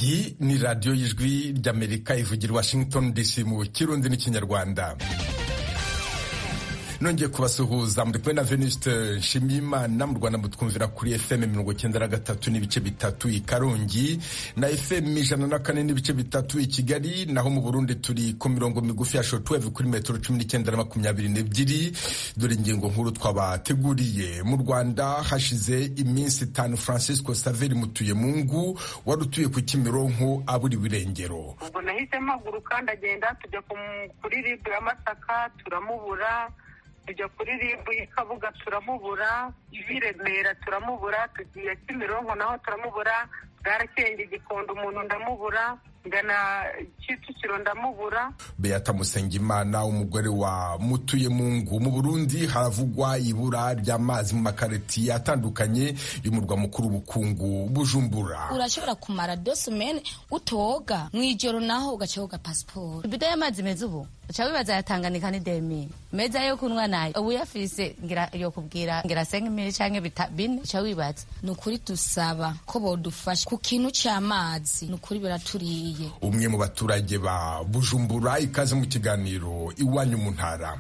iyi ni radiyo y'ijwi ry'amerika ivugira washington dc mu kirundi n'ikinyarwanda nongeye kubasuhuza muri kumwe na venuste nshimiyimana mu rwanda mutwumvira kuri fm mirongo icyenda na gatatu n'ibice bitatu i karongi na fm ijana na kane n'ibice bitatu i kigali naho mu burundi turi ku mirongo migufi ya shotweve kuri metero cumi n'icyenda na makumyabiri n'ebyiri dore ingingo nkuru twabateguriye mu rwanda hashize iminsi itanu francisco saveri mutuyemungu wari utuye ku kimironko aburiwe irengero ubwo nahise mpaguruka ndagenda tujya kuri ribu ya masaka turamubura tujya kuri ribu y'ikabuga turamubura ivi remera turamubura tugiye kimironko naho turamubura bwarakenge gikondo umuntu ndamubura ngana kicukiro ndamubura beata musengimana umugore wa mutuyemungu mu burundi haravugwa ibura ry'amazi mu makaritiye atandukanye y'umurwa mukuru w'ubukungu bujumbura urashobora kumara dosimene utoga mu ijoro naho ugaca woga pasiporo ibido y'amazi meza ubu uca wibaza yatanganika ni demi meza yo kunywa nayo ubu yafise ngira yo kubwira ngira senga imiri canke bine uca wibaza ni ukuri dusaba ko bodufasha ku kintu c'amazi ni ukuri biraturiye umwe mu baturage ba bujumbura ikaze mu kiganiro iwanyu mu ntara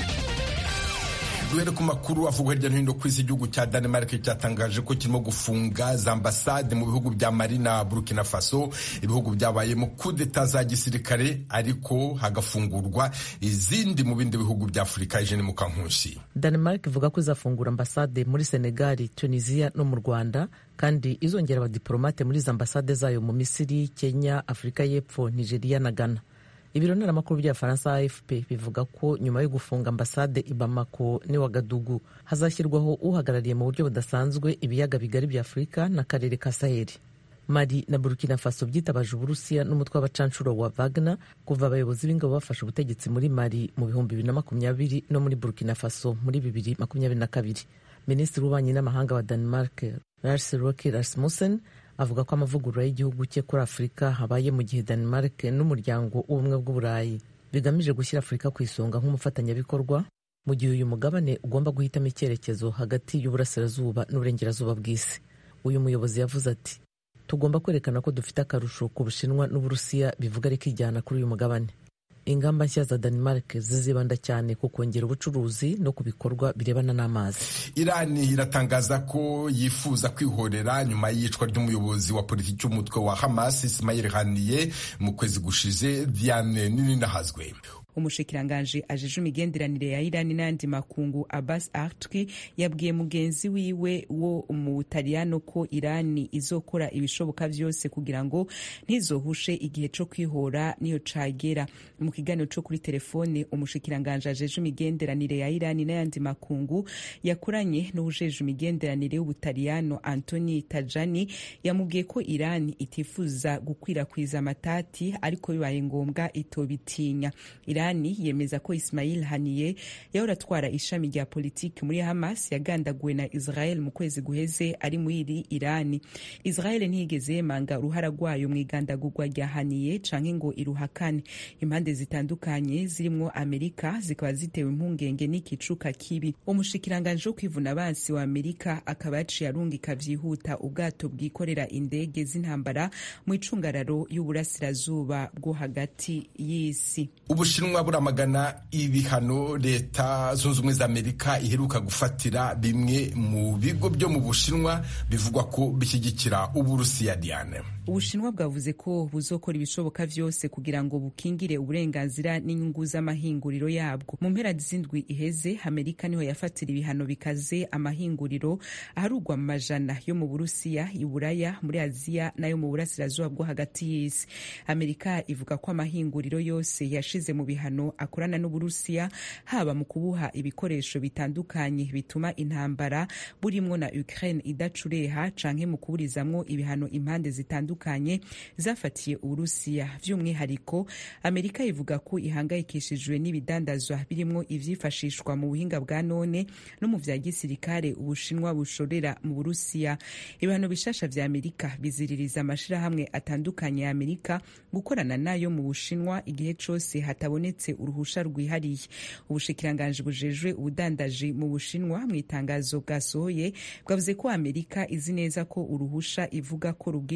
duhere ku makuru avugwa hirya no hino ku isi igihugu cya danemark cyatangaje ko kirimo gufunga za ambasade mu bihugu bya mali na burkina faso ibihugu byabayemo kudeta za gisirikare ariko hagafungurwa izindi mu bindi bihugu bya afurika ijene mu kankunshi danemark ivuga ko izafungura ambasade muri senegali tunisia no mu rwanda kandi izongera abadiporomate muri izo ambasade zayo mu misiri kenya afurika y'epfo nigeria na ghana ibiro ntaramakuru bya faransa afp bivuga ko nyuma yo gufunga ambasade i bamako n'i wagadugu hazashyirwaho uhagarariye mu buryo budasanzwe ibiyaga bigari bya afurika n'akarere ka saheli mali na burkina faso byitabaje uburusiya n'umutwe w'abacanshuro wa wagner kuva abayobozi b'ingabo bafashe ubutegetsi muri mali mu bihumbi bibiri na makumyabiri no muri burkina faso muri bibiri makumyabiri na kabiri minisitiri w'ububanyi n'amahanga wa denmark lars roke rasmussen avuga ko amavugurura y'igihugu cye kuri afurika habaye mu gihe denmark n'umuryango w'ubumwe bw'uburayi bigamije gushyira afurika ku isonga nk'umufatanyabikorwa mu gihe uyu mugabane ugomba guhitamo icyerekezo hagati y'uburasirazuba n'uburengerazuba bw'isi uyu muyobozi yavuze ati tugomba kwerekana ko dufite akarusho ku bushinwa n'uburusiya bivuga rikijyana kuri uyu mugabane ingamba nshya za Denmark zizibanda cyane ku kongera ubucuruzi no ku bikorwa birebana n'amazi irani iratangaza ko yifuza kwihorera nyuma y'iyicwa ry'umuyobozi wa politiki w'umutwe wa hamas ismail haniye mu kwezi gushize diane nininahazwe umushikiranganji ajeje imigenderanire ya irani n'ayandi makungu abbas artwi yabwiye mugenzi wiwe wo mu butaliyano ko irani izokora ibishoboka vyose kugira ngo ntizohushe igihe co kwihora niyo cagera mu kiganiro co kuri telefone umushikiranganji ajeje imigenderanire ya irani n'ayandi makungu yakoranye n'uwujeje imigenderanire y'ubutaliyano antoni tajani yamubwiye ko irani itifuza gukwirakwiza amatati ariko bibaye ngombwa itobitinya irani yemeza ko ismail haniye yahora atwara ishami rya politiki muri hamas yagandaguwe na israel mu kwezi guheze ari muri iri irani israel ntiyigeze yemanga uruhara rwayo mu igandagurwa rya haniye canke ngo iruhakane impande zitandukanye zirimwo amerika zikaba zitewe impungenge n'ikicuka kibi umushikiranganji wo kwivuna abansi wa amerika akaba yaciye arungika vyihuta ubwato bwikorera indege z'intambara mu icungararo y'uburasirazuba bwo hagati y'isi ubushinwa buramagana ibihano leta zunze ubumwe za amerika iheruka gufatira bimwe mu bigo byo mu bushinwa bivugwa ko bishyigikira uburusiya diane ubushinwa bwavuze ko buzokora ibishoboka vyose kugira ngo bukingire uburenganzira n'inyungu z'amahinguriro yabwo mu mpera z'indwi iheze amerika niho yafatira ibihano bikaze amahinguriro aharugwa mu majana yo mu burusiya iburaya muri aziya n'ayo mu burasirazuba bwo hagati y'isi amerika ivuga ko amahinguriro yose yashize mu bihano akorana n'uburusiya haba mu kubuha ibikoresho bitandukanye bituma intambara burimwo na ukraine idacureha canke mu kuburizamwo ibihano impande zitandukanye zafatiye uburusiya vy'umwihariko amerika ivuga ko ihangayikishijwe n'ibidandazwa birimwo ivyifashishwa mu buhinga bwa none no mu vya gisirikare ubushinwa bushorera mu burusiya ibihano bishasha vya amerika biziririza amashirahamwe atandukanye ya amerika gukorana nayo mu bushinwa igihe cose hatabonetse uruhusha rwihariye ubushikiranganji bujejwe ubudandaji mu bushinwa mu itangazo bwasohoye bwavuze ko amerika izi neza ko uruhusha ivuga ko rubwirizwa kuba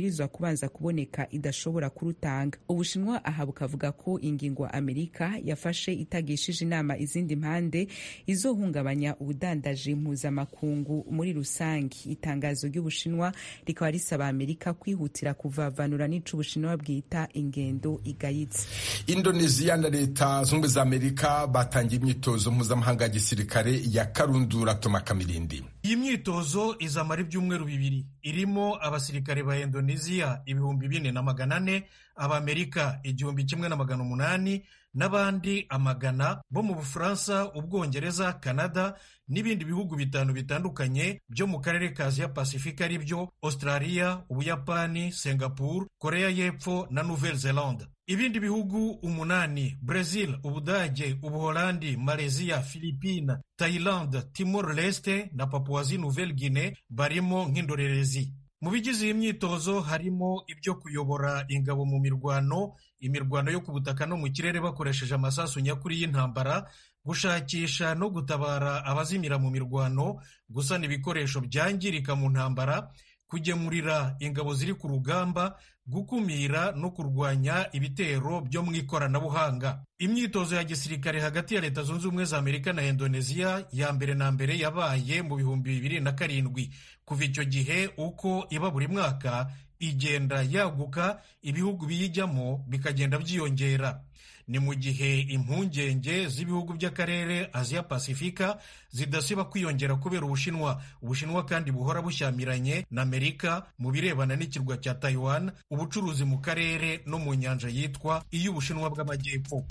kubanza kuboneka idashobora kurutanga ubushinwa aha bukavuga ko ingingo amerika yafashe itagishije inama izindi mpande izohungabanya ubudandaji mpuzamakungu muri rusange itangazo ry'ubushinwa rikaba risaba amerika kwihutira kuvavanura n'ico ubushinwa bwita ingendo igayitse indoneziya na leta zunze ubumwe za amerika batangiye imyitozo mpuzamahanga ya gisirikare ya karundura toma kamirindi iyi myitozo izamara ibyumweru bibiri irimo abasirikare ba indoneziya ibihumbi bine na magana ane abamerika igihumbi kimwe na magana umunani n'abandi amagana bo mu bufaransa ubwongereza canada n'ibindi bihugu bitanu bitandukanye byo mu karere ka aziya pasifika ari byo australia ubuyapani singapore korea y'epfo na nouvelle zelande ibindi bihugu umunani brazil ubudage ubuholandi malaysia philippine thailand timor leste na papuwazi nouvelle guinée barimo nk'indorerezi mu bigize iyi myitozo harimo ibyo kuyobora ingabo mu mirwano imirwano yo ku butaka no mu kirere bakoresheje amasasu nyakuri y'intambara gushakisha no gutabara abazimira mu mirwano gusana ibikoresho byangirika mu ntambara kugemurira ingabo ziri ku rugamba gukumira no kurwanya ibitero byo mu ikoranabuhanga imyitozo ya gisirikare hagati ya leta zunze ubumwe za amerika na indoneziya ya mbere na mbere yabaye mu bihumbi bibiri na karindwi kuva icyo gihe uko iba buri mwaka igenda yaguka ibihugu biyijyamo bikagenda byiyongera ni mu gihe impungenge z'ibihugu by'akarere aziya pasifika zidasiba kwiyongera kubera ubushinwa ubushinwa kandi buhora bushyamiranye na amerika mu birebana n'ikirwa cya taiwan ubucuruzi mu karere no mu nyanja yitwa iy'ubushinwa bw'amajyepfo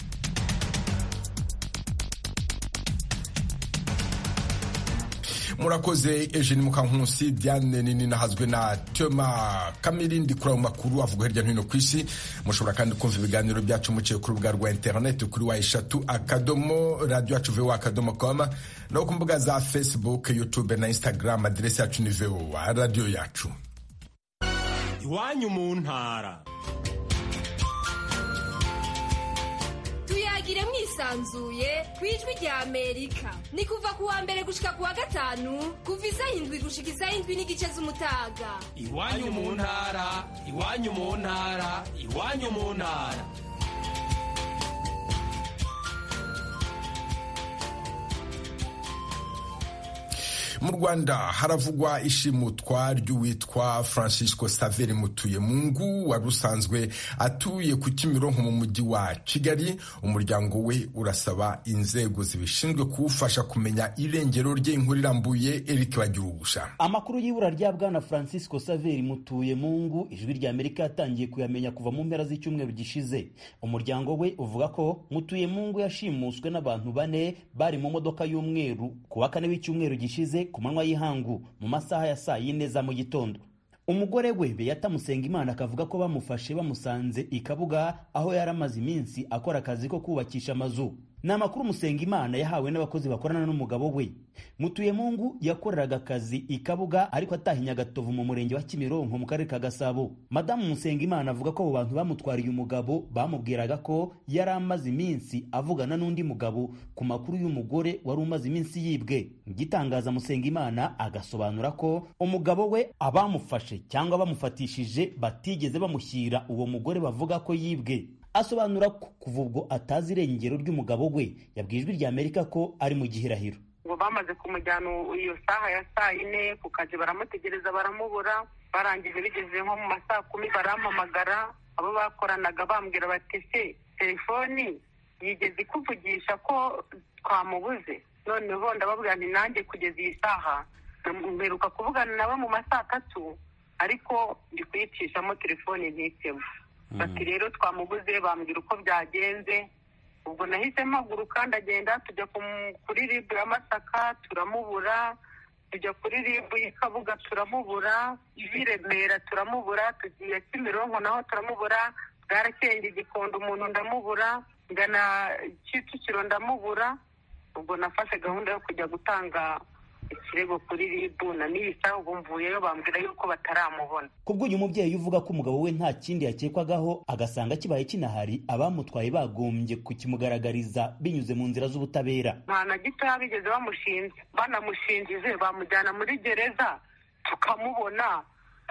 murakoze eugene mukankusi diane nini nahazwe na tema kamirindi kuri ayo makuru avuga hirya no hino ku isi mushobora kandi kumva ibiganiro byacu muciye ku rubuga rwa interineti kuri wa eshatu akadomo radiyo yacu vowa akadomo koma no ku mbuga za facebook youtube na instagram aderesi yacu ni vowa radiyo yacu iwanyu mu ntara tuyagire mwisanzuye ku ijwi rya amerika ni kuva ku wa mbere gushika ku wa gatanu kuva isaha indwi gushika isaha indwi n'igice z'umutaga iwanyu mu ntara iwanyu mu ntara iwanyu mu ntara mu rwanda haravugwa ishimutwa ry'uwitwa francisco saveri mutuyemungu wari usanzwe atuye ku kimironko mu mujyi wa kigali umuryango we urasaba inzego zibishinzwe kuwufasha kumenya irengero rye inkuru irambuye eric bagirugusha amakuru y'ibura rya bwana francisco saveri mutuyemungu ijwi rya amerika yatangiye kuyamenya kuva mu mpera z'icyumweru gishize umuryango we uvuga ko mutuyemungu yashimuswe n'abantu bane bari mu modoka y'umweru ku wa kane w'icyumweru gishize ku manywa y'ihangu mu masaha ya saa yine za mu gitondo umugore we beyata musengimana akavuga ko bamufashe bamusanze i kabuga aho yari amaze iminsi akora akazi ko kubakisha amazu ni amakuru musengimana yahawe n'abakozi bakorana n'umugabo we mutuyemungu yakoreraga akazi i kabuga ariko atahinya agatovu mu murenge wa kimironko mu karere ka gasabo madamu musengimana avuga ko abo bantu bamutwariye umugabo bamubwiraga ko yari amaze iminsi avugana n'undi mugabo ku makuru y'umugore wari umaze iminsi yibwe igitangaza musengimana agasobanura ko umugabo we abamufashe cyangwa bamufatishije batigeze bamushyira uwo mugore bavuga ko yibwe asobanura ko kuva ubwo atazi irengero ry'umugabo we yabwiye ijwi rya amerika ko ari mu gihirahiro ngo bamaze kumujyana iyo saha ya saa yine ku kazi baramutegereza baramubura barangije bigeze nko mu masaa kumi barampamagara abo bakoranaga bambwira bati se telefoni yigeze ikuvugisha ko twamubuze noneho ndababwira nti nanjye kugeza iyi saha mperuka kuvugana nabo mu masaa atatu ariko ndi kuyicishamo telefoni ntitemo bati rero twamubuze bambwira uko byagenze ubwo nahise mpaguruka ndagenda tujya kuri ribu ya masaka turamubura tujya kuri ribu y'ikabuga turamubura i remera turamubura tugiye kimironko naho turamubura bwarakenge igikondo umuntu ndamubura ngana kicukiro ndamubura ubwo nafashe gahunda yo kujya gutanga ikirego kuri ribu na nisa ubu mvuyeyo bambwira yuko bataramubona kubwo uyu mubyeyi uvuga ko umugabo we nta kindi yakekwagaho agasanga kibaye kinahari abamutwaye bagombye kukimugaragariza binyuze mu nzira z'ubutabera nta na gitoya bigeze bamushinze banamushinjije bamujyana muri gereza tukamubona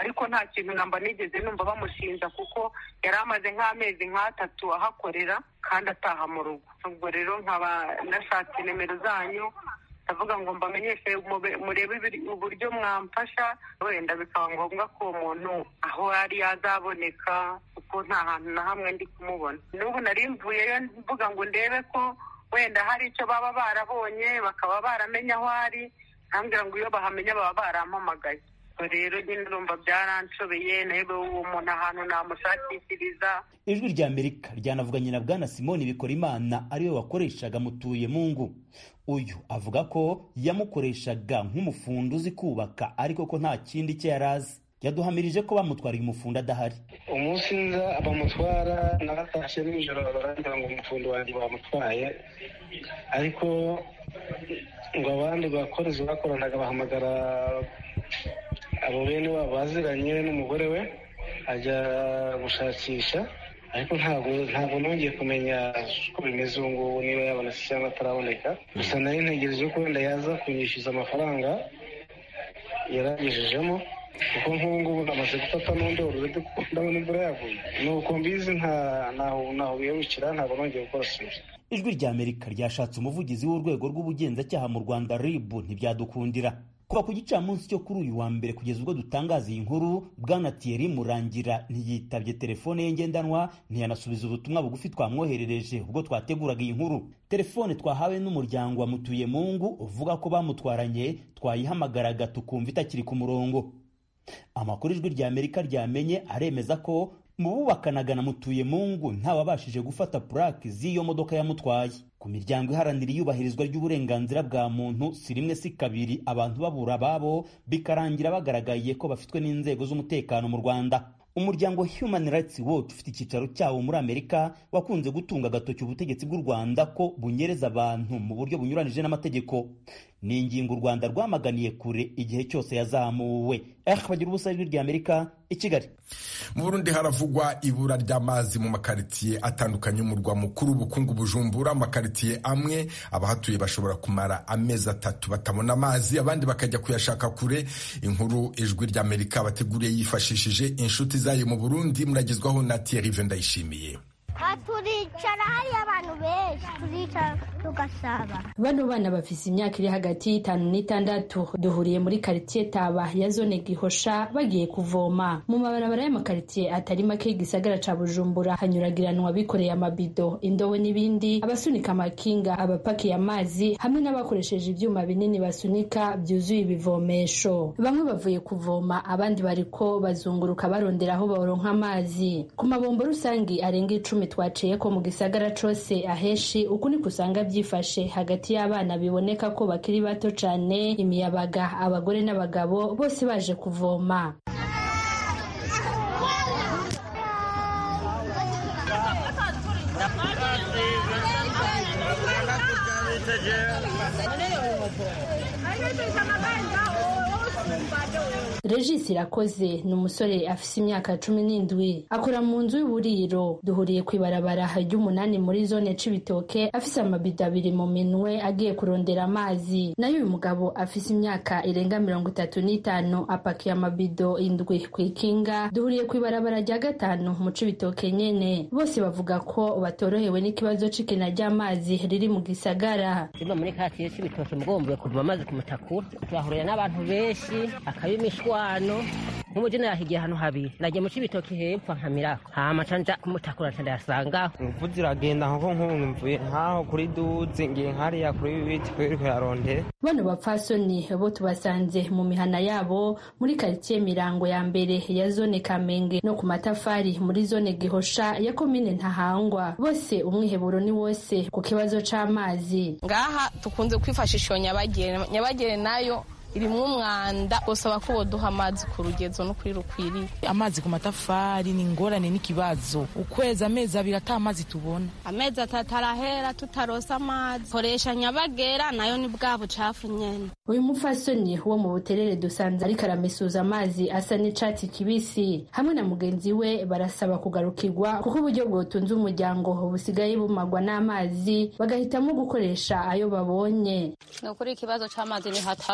ariko nta kintu namba nigeze numva bamushinja kuko yari amaze nk'amezi nk'atatu ahakorera kandi ataha mu rugo ubwo rero nkaba nashatse nimero zanyu ndavuga ngo mbamenyeshe murebe uburyo mwamfasha wenda bikaba ngombwa ko uwo muntu aho ari yazaboneka kuko nta hantu na hamwe ndi kumubona n'ubu nari mvuyeyo mvuga ngo ndebe ko wenda hari icyo baba barabonye bakaba baramenya aho ari nkambwira ngo iyo bahamenya baba barampamagaye rero nyine urumva byaranshobeye nawe uwo muntu ahantu namushakishiriza ijwi rya amerika ryanavuganye na bwana simoni bikorimana ariwe wakoreshaga mutuye mungu uyu avuga ko yamukoreshaga nk'umufundi uzi kubaka ariko ko nta kindi cye yari azi yaduhamirije ko bamutwariye umufundi adahari umunsi nza bamutwara naratashye nijoro barangira ngo umufundi wanjye bamutwaye ariko ngo abandi bakozi bakoranaga bahamagara abo bene wabo baziranye n'umugore we ajya gushakisha ariko ntabwo ntabwo nongeye kumenya uko bimeze ubu ngubu niba yabonetse cyangwa ataraboneka gusa nari ntegereje ko wenda yaza kunyishyuza amafaranga yaragejejemo kuko nk'ubu ngubu namaze gufata n'undi ururede kuko ndabona imvura yaguye ni uko mbizi ntaho biyabukira ntabwo nongeye gukora sura ijwi rya amerika ryashatse umuvugizi w'urwego rw'ubugenzacyaha mu rwanda rib ntibyadukundira kuva ku gicamunsi cyo kuri uyu wa mbere kugeza ubwo dutangaza iyi nkuru bwana Thierry murangira ntiyitabye telefone ye ngendanwa ntiyanasubiza ubutumwa bugufi twamwoherereje ubwo twateguraga iyi nkuru telefone twahawe n'umuryango wa mutuye mungu uvuga ko bamutwaranye twayihamagaraga tukumva itakiri ku murongo amakuru ijwi rya amerika ryamenye aremeza ko mu bubakanaga na mutuye mungu ntawabashije gufata purake z'iyo modoka yamutwaye ku miryango iharanira iyubahirizwa ry'uburenganzira bwa muntu si rimwe si kabiri abantu babura ababo bikarangira bagaragaye ko bafitwe n'inzego z'umutekano mu rwanda umuryango human rights watch ufite icyicaro cyawo muri amerika wakunze gutunga agatoki ubutegetsi bw'u rwanda ko bunyereza abantu mu buryo bunyuranije n'amategeko ni ingingo u rwanda rwamaganiye kure igihe cyose yazamuwe eh bagira ubusa ijwi rya amerika i kigali mu burundi haravugwa ibura ry'amazi mu makaritsiye atandukanye y'umurwa mukuru ubukungu bujumbura amakaritsiye amwe abahatuye bashobora kumara amezi atatu batabona amazi abandi bakajya kuyashaka kure inkuru ijwi rya amerika bateguriye yifashishije inshuti zayo mu burundi muragezwaho na Thierry Vendayishimiye turicara hariyo abantu benshi turicara tugasaba bano bana bafise imyaka iri hagati y'itanu n'itandatu duhuriye muri karitsiye taba ya zone gihosha bagiye kuvoma mu mabarabara y'amakaritsiye atari make y'igisagara ca bujumbura hanyuragiranwa bikoreye amabido indobo n'ibindi abasunika amakinga abapakiye amazi hamwe n'abakoresheje ivyuma binini basunika vyuzuye ibivomesho bamwe bavuye kuvoma abandi bariko bazunguruka barondera aho baronka amazi ku mabombo rusangi arenga icumi twaciye ko mu gisagara cose aheshi uku niko usanga byifashe hagati y'abana biboneka ko bakiri bato cane imiyabaga abagore n'abagabo bose baje kuvoma regis irakoze ni umusore afise imyaka cumi n'indwi akora mu nzu y'uburiro duhuriye ku ibarabara ry'umunani muri zone c'ibitoke afise amabido abiri mu minwe agiye kurondera amazi nayo uyu mugabo afise imyaka irenga mirongo itatu n'itanu apakiye amabido indwi ku ikinga duhuriye ku ibarabara rya gatanu mu c'ibitoke nyene bose bavuga ko batorohewe n'ikibazo c'ikena ry'amazi riri mu gisagara simba muri katiye c'ibitoke mugombuye kuva amazi ku mutakura turahurira n'abantu benshi akaba imishwano nk'umujene yahigiye ahantu habiri nagiye mu c'ibitoke hepfo nkamirako hama canja kumutakura nca ndayasangaho imvu ziragenda nko nk'ubu mvuye nkaho kuri duzi ngiye nkariya kuri biti kuri kuyarondera bano bapfasoni bo tubasanze mu mihana yabo muri karitsiye mirango ya mbere ya zone kamenge no ku matafari muri zone gihosha ya komine ntahangwa bose umwiheburo ni wose ku kibazo c'amazi ngaha tukunze kwifashisha iyo nyabagere nyabagere nayo irimwo umwanda usaba ko boduha amazi ku rugezo no kuri rukwiriye amazi ku matafari ni ingorane n'ikibazo ukwezi amezi abiri ata amazi tubona amezi atatu arahera tutarosa amazi koresha nyabagera nayo ni bwa bucafu nyene uyu mupfasoni wo mu buterere dusanze ariko aramesuza amazi asa n'icatsi kibisi hamwe na mugenzi we barasaba kugarukirwa kuko uburyo bwotunze umuryango busigaye bumagwa n'amazi bagahitamo gukoresha ayo babonye ni ukuri ikibazo c'amazi ni hatari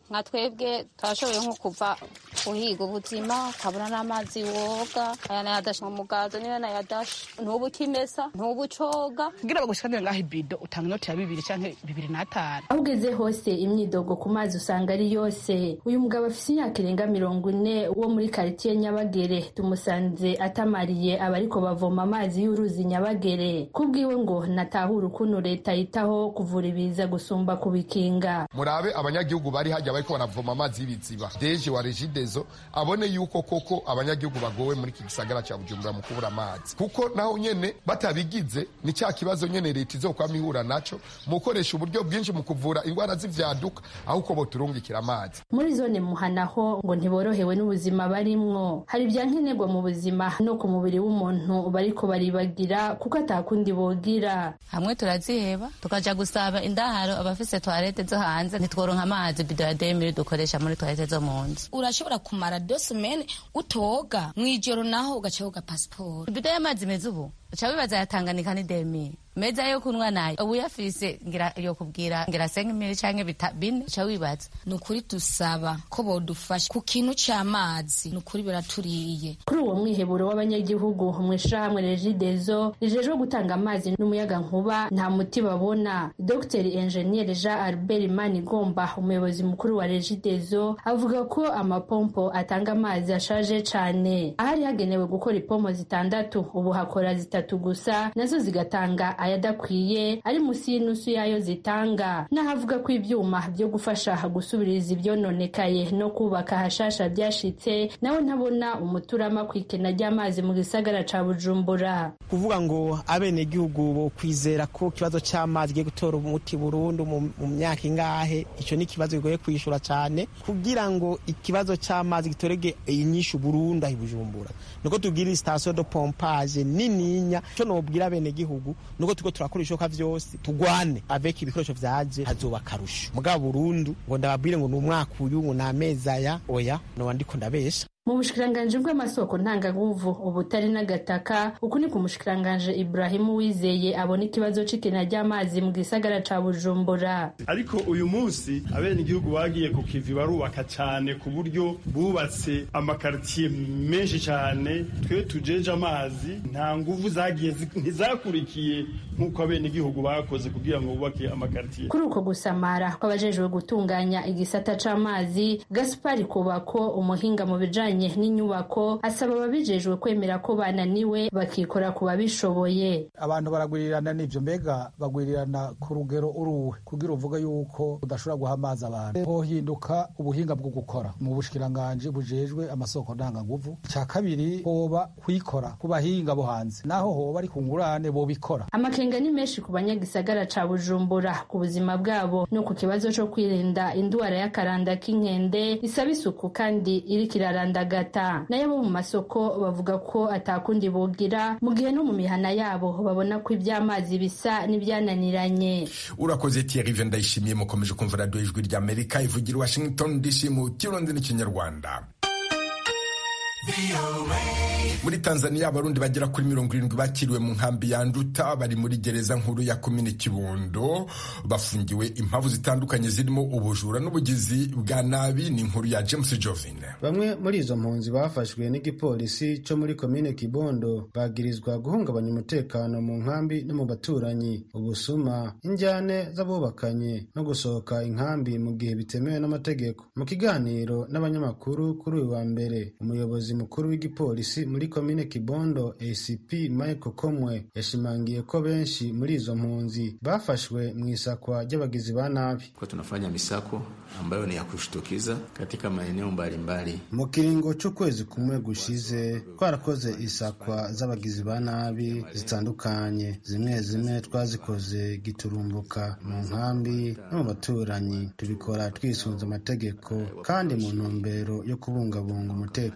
nka twebwe turashoboye nko kuva guhiga ubuzima ukabura n'amazi woga aya nayadasha mu mugazo niyo nayadasha ntubu ukimesa ntubu ucoga kugira bagushikanire ngaho ibido utanga inoti ya bibiri canke bibiri n'atanu aho ugeze hose imyidogo ku mazi usanga ari yose uyu mugabo afise imyaka irenga mirongo ine wo muri karitiye nyabagere tumusanze atamariye abariko bavoma amazi y'uruzi nyabagere kubwiwe ngo natahura ukuntu leta yitaho kuvura ibiza gusumba kubikinga murabe abanyagihugu bari hajya bariko baravoma amazi y'ibiziba deje wa regidezo abone yuko koko abanyagihugu bagowe muri iki gisagara ca bujumbura mu kubura amazi kuko naho nyene batabigize ni cya kibazo nyene leta izokwama ihura naco mu gukoresha uburyo bwinshi mu kuvura indwara z'ivyaduka aho uko boturungikira amazi muri zone muhanaho ngo ntiborohewe n'ubuzima barimwo hari ibya nkenerwa mu buzima no ku mubiri w'umuntu bariko baribagira kuko atakundi bogira hamwe turaziheba tukaja gusaba indaharo abafise toilette zo hanze ntitworonka amazi bido ya demiri dukoresha muri toilette zo mu nzu urashobora kumara dosimene utoga mw'ijoro naho ugaca woga pasiporo bido y'amazi meza ubu uca wibaza yatanganika ni demiri meza yo kunywa nayo ubu yafise ngira yo kubwira ngira senga imiri canke bita bine uca wibaza ni ukuri dusaba ko bodufasha ku kintu c'amazi ni ukuri biraturiye kuri uwo mwiheburo w'abanyagihugu mw'ishirahamwe regidezo rijejwe gutanga amazi n'umuyaga nkuba nta muti babona dr enjeniyeri jean albert manigomba umuyobozi mukuru wa regidezo avuga ko amapompo atanga amazi ashaje cane ahari hagenewe gukora ipompo zitandatu ubu hakora zitatu gusa nazo zigatanga ayadakwiye ari munsi y'inusu yayo zitanga n'ahavuga ko ivyuma vyo gufasha gusubiriza ivyononekaye no kubaka hashasha vyashitse nawe ntabona umuturama kw'ikena ry'amazi mu gisagara ca bujumbura kuvuga ngo abenegihugu bo kwizera ko ikibazo c'amazi giye gutora umuti burundu mu myaka ingahe ico ni ikibazo kigoye kwishura cane kugira ngo ikibazo c'amazi gitorege inyishu burundu ahi bujumbura nuko tugira station de pompage nininya ico nobwira abenegihugu nuko turiko turakora ibishoboka vyose tugwane avec ibikoresho vyaje hazoba akarusho mugabo burundu ngo ndababwire ngo ni umwaka uyu ngo ni amezi aya oya noba ndiko ndabesha mu bushikiranganji bw'amasoko ntanganguvu ubutari n'agataka uku ni ku mushikiranganji Ibrahimu Wizeye abona ikibazo c'ikena ry'amazi mu gisagara ca Bujumbura ariko uyu munsi abenegihugu bagiye ku kivi barubaka cane ku buryo bubatse amakaritiye menshi cane twe tujeje amazi nta nguvu zagiye ntizakurikiye nk'uko abenegihugu bakoze kugira ngo bubake amakaritiye kuri uko gusamara kw'abajejwe gutunganya igisata c'amazi Gaspari Kubako umuhinga mu bijanye n'inyubako asaba ababijejwe kwemera ko bananiwe bakikora ku babishoboye abantu baragwirirana n'ivyo mbega bagwirirana ku rugero uruwe kugira uvuga yuko udashobora guha amazi abantu hohinduka ubuhinga bwo gukora mu bushikiranganji bujejwe amasoko ndanganguvu ca kabiri hoba kwikora ku bahinga bo hanze naho hoba ari ku ngurane bobikora amakenga ni menshi ku banyagisagara ca bujumbura ku buzima bwabo no ku kibazo co kwirinda indwara y'akaranda k'inkende isaba isuku kandi iriko iraranda gata nayo bo mu masoko bavuga ko atakundi bogira mu gihe no mu mihana yabo babona ko iby'amazi bisa n'ibyananiranye urakoze Thierry Venda ndayishimiye mukomeje kumva radiyo ijwi rya Amerika ivugira Washington DC mu kirundi n'ikinyarwanda muri tanzania abarundi bagera kuri mirongo irindwi bakiriwe mu nkambi ya nduta bari muri gereza nkuru ya komine kibondo bafungiwe impamvu zitandukanye zirimo ubujura n'ubugizi bwa nabi ni inkuru ya james jovine bamwe muri izo mpunzi bafashwe n'igipolisi cyo muri komine kibondo bagirizwa guhungabanya umutekano mu nkambi no mu baturanyi ubusuma injyane z'abubakanye no gusohoka inkambi mu gihe bitemewe n'amategeko mu kiganiro n'abanyamakuru kuri uyu wa mbere umuyobozi mukuru w'igipolisi muri komine Kibondo ACP Michael Komwe yashimangiye ko benshi muri izo mpunzi bafashwe mu isakwa ry'abagizi ba nabi. Kwa tunafanya misako ambayo ni ya kushtukiza katika maeneo mbalimbali. Mu kiringo c'ukwezi kumwe gushize twarakoze isakwa z'abagizi ba nabi zitandukanye, zimwe zimwe twazikoze giturumbuka mu nkambi no mu baturanyi, tubikora twisunze amategeko kandi mu ntumbero yo kubungabunga umutekano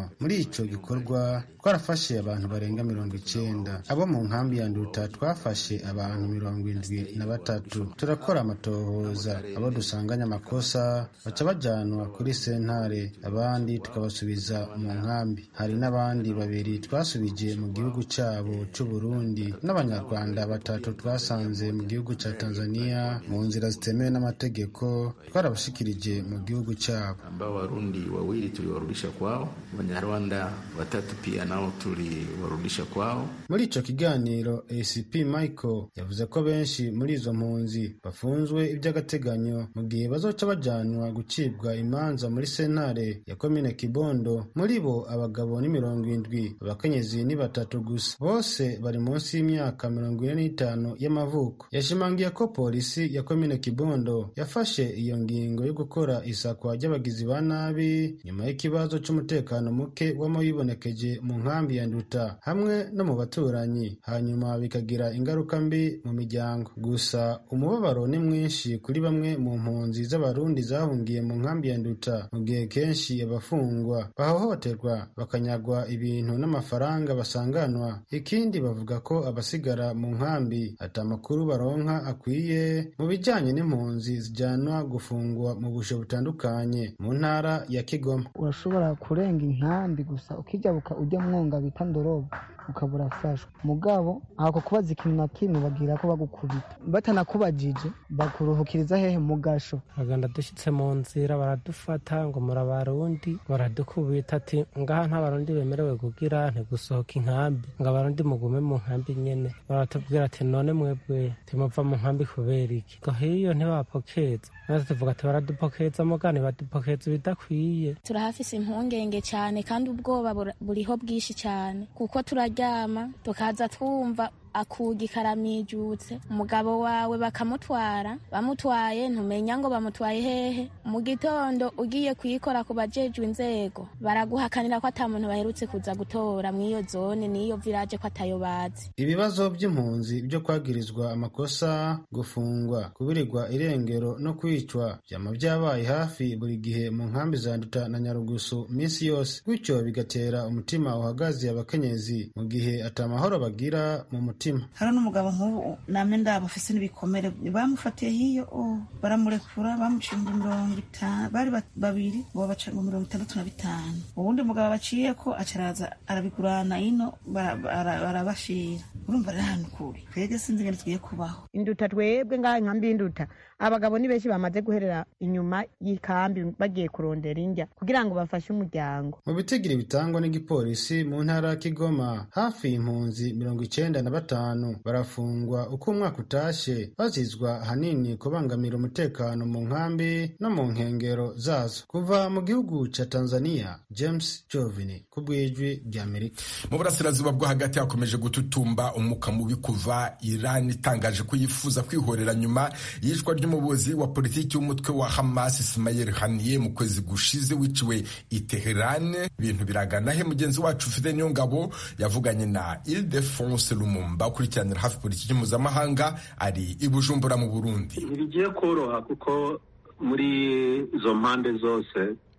gatanu muri ico gikorwa twarafashe abantu barenga mirongo icenda abo mu nkambi ya nduta twafashe abantu mirongo indwi na batatu turakora amatohoza abo dusanganye amakosa baca bajanwa kuri sentare abandi tukabasubiza mu nkambi hari n'abandi babiri twasubije mu gihugu cabo c'uburundi n'abanyarwanda batatu twasanze mu gihugu ca tanzania mu nzira zitemewe n'amategeko twarabashikirije mu gihugu cabo ambao Warundi wawili tuliwarudisha kwao, Wanyarwanda watatu pia nao tuliwarudisha kwao. muri ico kiganiro acp michael yavuze ko benshi muri izo mpunzi bafunzwe iby'agateganyo mu gihe bazoca bajanwa gucibwa imanza muri sentare ya komine kibondo muri bo abagabo ni mirongo indwi abakenyezi ni batatu gusa bose bari munsi y'imyaka mirongo ine n'itanu y'amavuko yashimangiye ko polisi ya komine kibondo yafashe iyo ngingo yo gukora isakwa ry'abagizi ba nabi nyuma y'ikibazo c'umutekano muke wama wibonekeje mu nkambi ya nduta hamwe no mu baturanyi hanyuma bikagira ingaruka mbi mu miryango gusa umubabaro ni mwinshi kuri bamwe mu mpunzi z'abarundi zahungiye mu nkambi ya nduta mu gihe kenshi abafungwa bahohoterwa bakanyagwa ibintu n'amafaranga basanganwa ikindi bavuga ko abasigara mu nkambi ata amakuru baronka akwiye mu bijanye n'impunzi zijanwa gufungwa mu bushe butandukanye mu ntara ya kigoma urashobora kurenga inkambi gusa ukijabuka ujya mwonga bita ndorobo ukaba urafashwa mugabo ako kubaza ikintu na kimwe bagira ko bagukubita batanakubajije bakuruhukiriza hehe mu gasho bagenda dushyitse mu nzira baradufata ngo muri abarundi baradukubita ati ngaha nta barundi bemerewe kugira ntigusohoka inkambi ngo abarundi mugume mu nkambi nyene baratubwira ati none mwebwe timuva mu nkambi kubera iki ngo hiyo ntibapokeza maze tuvuga ati baradupokeza mugani badupokeza ibidakwiye turahafise impungenge cyane kandi ubwoba bura- buriho bwinshi cyane kuko turaryama tukaza twumva akugi karamijutse umugabo wawe bakamutwara bamutwaye ntumenya ngo bamutwaye hehe mu gitondo ugiye kuyikora ku bajejwe inzego baraguhakanira ko ata muntu baherutse kuza gutora mw'iyo zone n'iyo village ko atayo bazi ibibazo by'impunzi byo kwagirizwa amakosa gufungwa kubirirwa irengero no kwicwa byama byabaye hafi buri gihe mu nkambi za nduta na nyarugusu minsi yose gutyo bigatera umutima uhagaze abakenyezi mu gihe atamahoro bagira mu mutima hari n'umugabo nk'ubu namwe ndabo afise n'ibikomere bamufatiye hiyo oh, baramurekura bamuciye ngo mirongo itanu bari ba- babiri ngo baca ngo mirongo itandatu na bitanu uwundi mugabo baciye ko acaraza arabigurana ino bara- bara- barabashira urumva rero ahantu kuri twebwe sinzi ingene tugiye kubaho induta twebwe ngaha inkambi y'induta abagabo ni benshi bamaze guherera inyuma y'ikambi bagiye kurondera indya kugira ngo bafashe umuryango mu bitigiri bitangwa n'igipolisi mu ntara ya kigoma hafi impunzi mirongo icenda na batanu barafungwa uko umwaka utashe bazizwa ahanini kubangamira umutekano mu nkambi no mu nkengero zazo kuva mu gihugu ca tanzania james jovini ku bw'ijwi ry'amerika mu burasirazuba bwo hagati hakomeje gututumba umwuka mubi kuva iran itangaje ko yifuza kwihorera nyuma y'ishwa ry'umuyobozi wa politiki w'umutwe wa hamas ismail haniye mu kwezi gushize wiciwe i teheran ibintu biragana he mugenzi wacu ufite niyo ngabo yavuganye na ildefonse lumumba ukurikiranira hafi politiki mpuzamahanga ari i bujumbura mu burundi ntibigiye koroha kuko muri izo mpande zose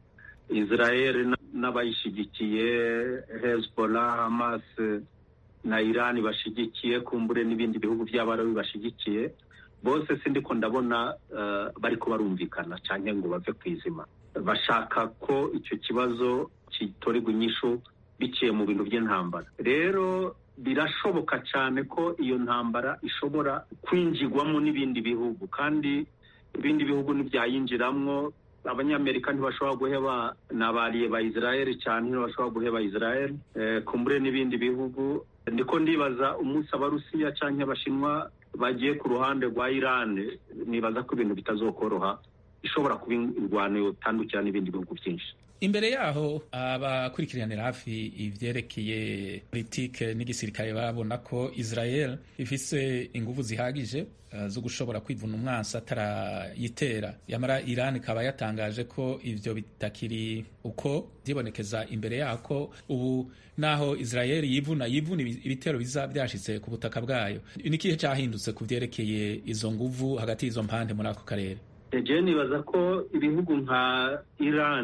israel n'abayishyigikiye hezbollah hamas na iran bashigikiye kumbure n'ibindi bihugu by'abarabi bashigikiye bose sindiko ndabona eh, bariko barumvikana cyane ngo bave ku izima bashaka ko icyo kibazo kitorerwa inyishu biciye mu bintu by'intambara rero birashoboka cyane ko iyo ntambara ishobora kwinjirwamo n'ibindi bihugu kandi ibindi bihugu ntibyayinjiramwo abanyamerika ntibashobora guheba nabariye ba israel cyane ntibashobora guheba israel eh, kumbure n'ibindi bihugu ndiko ndibaza umunsi abarusiya cyangwa abashinwa bagiye ku ruhande rwa iran nibaza ko ibintu bitazokoroha ishobora kuba indwano yotandukira n'ibindi bihugu byinshi imbere yaho abakurikiranira hafi ivyerekeye politike n'igisirikare babona ko israel ifise inguvu zihagije uh, zo gushobora kwivuna umwansi atarayitera yamara iran ikaba yatangaje ko ivyo bitakiri uko vyibonekeza imbere yako ubu naho israel yivuna yivuna ibi- ibitero biza vyashitse ku butaka bwayo ni ikihe cahindutse ku vyerekeye izo nguvu hagati y'izo mpande muri ako karere jewe nibaza ko ibihugu nka iran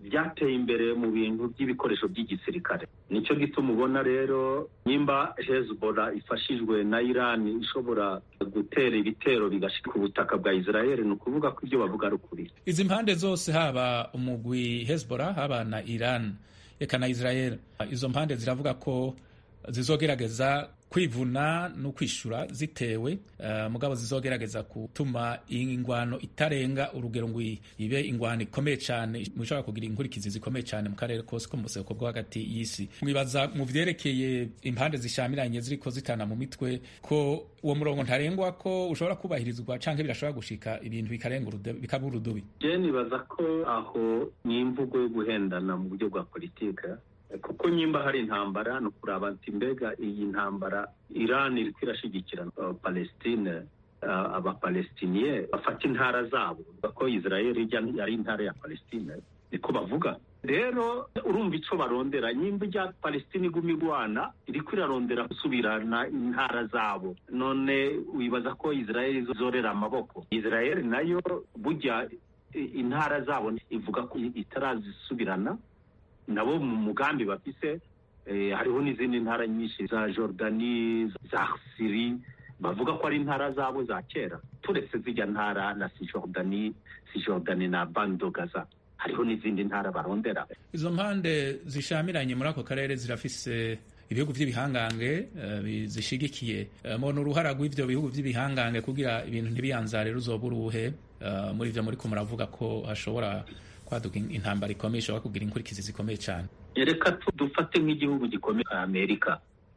byateye imbere mu bintu by'ibikoresho by'igisirikare nicyo gituma ubona rero nimba hezbollah ifashijwe na irani ishobora gutera ibitero bigashika ku butaka bwa israel ni ukuvuga ko ibyo bavuga ari ukuri izi mpande zose haba umugwi hezbollah haba na iran eka na israel izo mpande ziravuga ko zizogerageza kwivuna no kwishura zitewe uh, mugabo zizogerageza gutuma ingwano itarenga urugero ngo ibe ingwano ikomeye cyane mushobora kugira inkurikizi zikomeye cyane mu karere kose ko mu buseko bwo hagati y'isi mwibaza mu vyerekeye impande zishamiranye ziriko zitana mu mitwe ko uwo murongo ntarengwa ko ushobora kubahirizwa canke birashobora gushika ibintu bikarenga bikaba urudubi je nibaza ko aho ni imvugo yo guhendana mu buryo bwa politike kuko nyimba hari intambara ni ukuraba ati mbega iyi ntambara irani iri kwirashigikira uh, palestine uh, abapalestiniye bafata intara zabo ko israel ijya ari intara ya palestine niko bavuga rero urumva ico barondera nyimba ijya palestine iguma igwana iriko irarondera gusubirana intara zabo none wibaza ko israel izorera amaboko israel nayo burya intara zabo ivuga ko itarazisubirana nabo mu mugambi bafise hariho n'izindi ntara nyinshi za jordani za siri bavuga ko ari intara zabo za kera turetse zijya ntara na sijordani sijordani na bandogaza hariho n'izindi ntara barondera izo mpande zishamiranye muri ako karere zirafise ibihugu by'ibihangange zishigikiye mubona uruhara rw'ivyo bihugu by'ibihangange kugira ibintu ntibiyanzare ruzoba uruhe muri ivyo muriko muravuga ko hashobora kwaduka intambara ikomeye ishobora kugira inkurikizi zikomeye cyane reka dufate nk'igihugu gikomeye nka amerika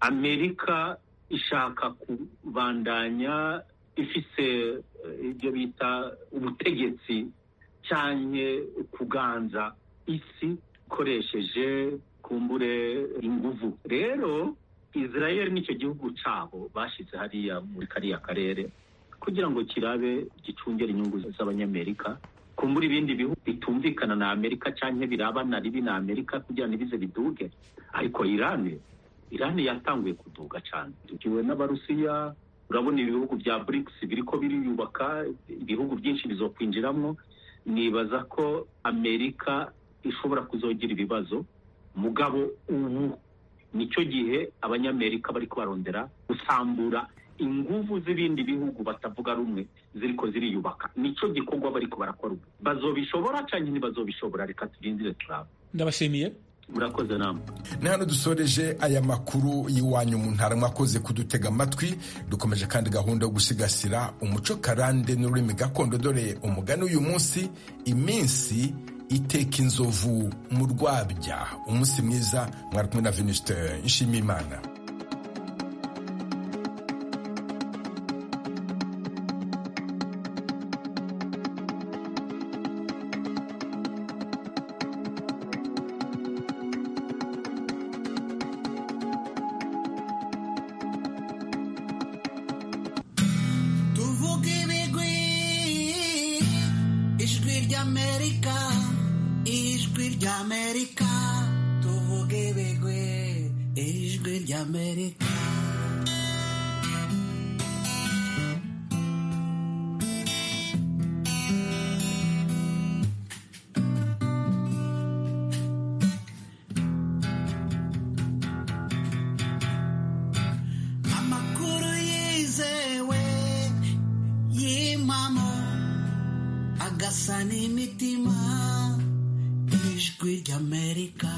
amerika ishaka kubandanya ifise ibyo bita ubutegetsi cyane kuganza isi ikoresheje kumbure inguvu rero israel nicyo gihugu cabo bashize hariya muri kariya karere kugira ngo kirabe gicungere inyungu z'abanyamerika kumbura ibindi bihugu bitumvikana na amerika cyangwa birabana ribi na amerika kugira ntibize biduge ariko irani irani yatanguye kuduga cyane tukiwe n'abarusiya urabona ibihugu bya brics biriko biriyubaka ibihugu byinshi bizokwinjiramo nibaza ko amerika ishobora kuzogira ibibazo mugabo ubu nicyo gihe abanyamerika bariko barondera gusambura inguvu z'ibindi bihugu batavuga rumwe ziriko ziriyubaka nico gikorwa bariko barakora ubu bazobishobora canke ntibazobishobora reka turindire turaba ndabashimiye murakoze namwe ni hano dusoreje aya makuru y'iwanyu mu ntara mwakoze kudutega amatwi dukomeje kandi gahunda yo gusigasira umuco karande n'ururimi gakondo dore umugani uyu munsi iminsi iteka inzovu mu rwabya umunsi mwiza mwari kumwe na venuste nshimiyimana tuvuge ibigwi ijwi ry'amerika ijwi ry'amerika tuvuge ibigwi ijwi ry'amerika amakuru yizewe y'impamo agasa n'imitima ijwi ry'amerika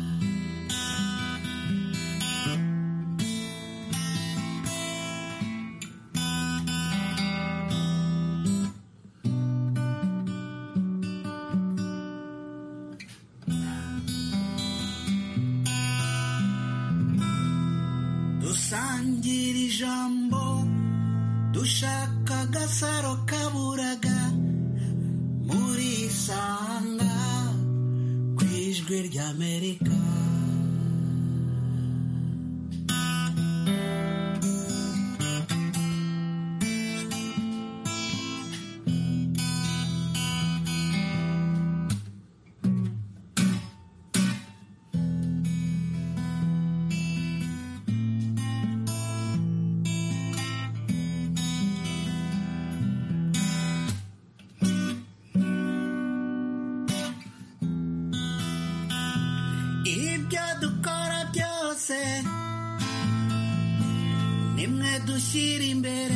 dusangira ijambo dushaka agasaro kaburaga muri isanga ku ijwi ry'amerika gushyira imbere